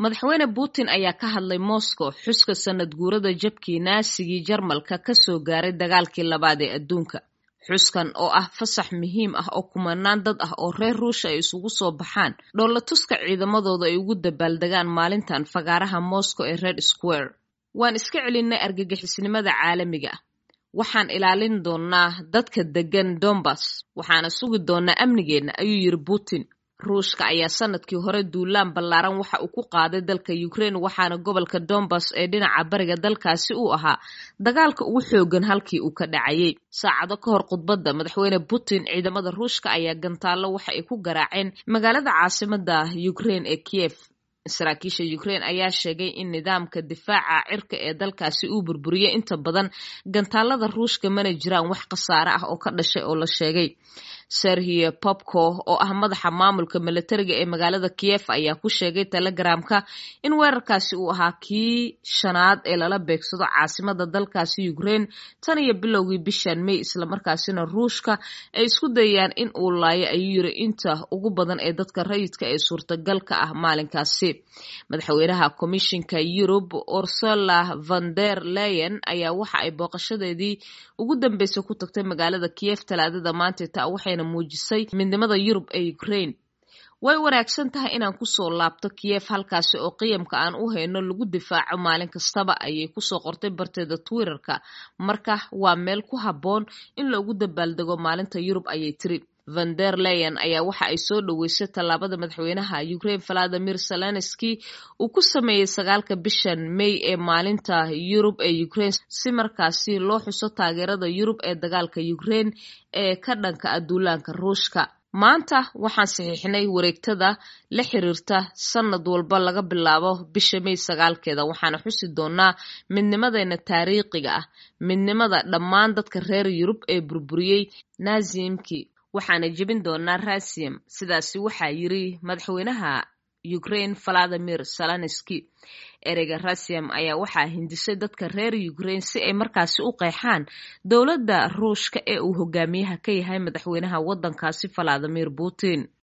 madaxweyne putin ayaa ka hadlay moscow xuska sanad guurada jabkii naasigii jarmalka ka soo gaaray dagaalkii labaad ee adduunka xuskan oo ah fasax muhiim ah oo kumanaan dad ah oo reer ruusha ay isugu soo baxaan dhoolatuska ciidamadooda ay ugu dabaaldegaan maalintan fagaaraha moscow ee red square waan iska celinay argagixisnimada caalamiga ah waxaan ilaalin doonaa dadka deggan dombas waxaana sugi doonaa amnigeenna ayuu yidhi putin ruushka ayaa sanadkii hore duulaan ballaaran waxa uu ku qaaday dalka ukraine waxaana gobolka dombas ee dhinaca bariga dalkaasi uu ahaa dagaalka ugu xoogan halkii uu ka dhacayay saacado ka hor khudbadda madaxweyne putin ciidamada ruushka ayaa gantaallo waxa ay ku garaaceen magaalada caasimada ukraine ee kiev saraakiisha ukraine ayaa sheegay in nidaamka difaaca cirka ee dalkaasi uu burburiyey inta badan gantaalada ruushka mana jiraan wax khasaare ah oo ka dhashay oo la sheegay serhiye popko oo ah madaxa maamulka milatariga ee magaalada kiev ayaa ku sheegay telegramka in weerarkaasi uu ahaa kii shanaad ee lala beegsado caasimada dalkaasi ukraine tan iyo bilowgii bishan may islamarkaasina ruushka ay isku dayayaan in uu laayo ayuu yiri inta ugu badan ee dadka rayidka ee suurtagalka ah maalinkaasi madaxweynaha komishinka yurub ursula van der leyen ayaa waxa ay booqashadeedii ugu dambeysay ku tagtay magaalada kiev talaadada maanta taa waxayna muujisay midnimada yurub ee ukraine way wanaagsan tahay inaan kusoo laabto kiev halkaasi oo qiyamka aan u hayno lagu difaaco maalin kastaba ayay kusoo qortay barteeda twitterka marka waa meel ku habboon in loogu dabaaldego maalinta yurub ayay tiri van der leyen ayaa waxa ay soo dhoweysay tallaabada madaxweynaha ukraine valadimir zelenski uu ku sameeyey sagaalka bishan may ee maalinta yurub ee ukraine si markaasi loo xuso taageerada yurub ee dagaalka ukraine ee ka dhanka aduulaanka ruushka maanta waxaan saxiixnay wareegtada la xiriirta sanad walba laga bilaabo bisha may sagaalkeeda waxaana xusi doonaa midnimadeena taariikhiga ah midnimada dhammaan dadka reer yurub ee burburiyey naazimkii waxaana jebin doonaa rasiyam sidaasi waxaa yiri madaxweynaha ukraine valadimir zelenski ereyga rasiyam ayaa waxaa hindisay dadka reer ukraine si ay markaasi u qeexaan dowladda ruushka ee uu hogaamiyaha ka yahay madaxweynaha waddankaasi valadimir putin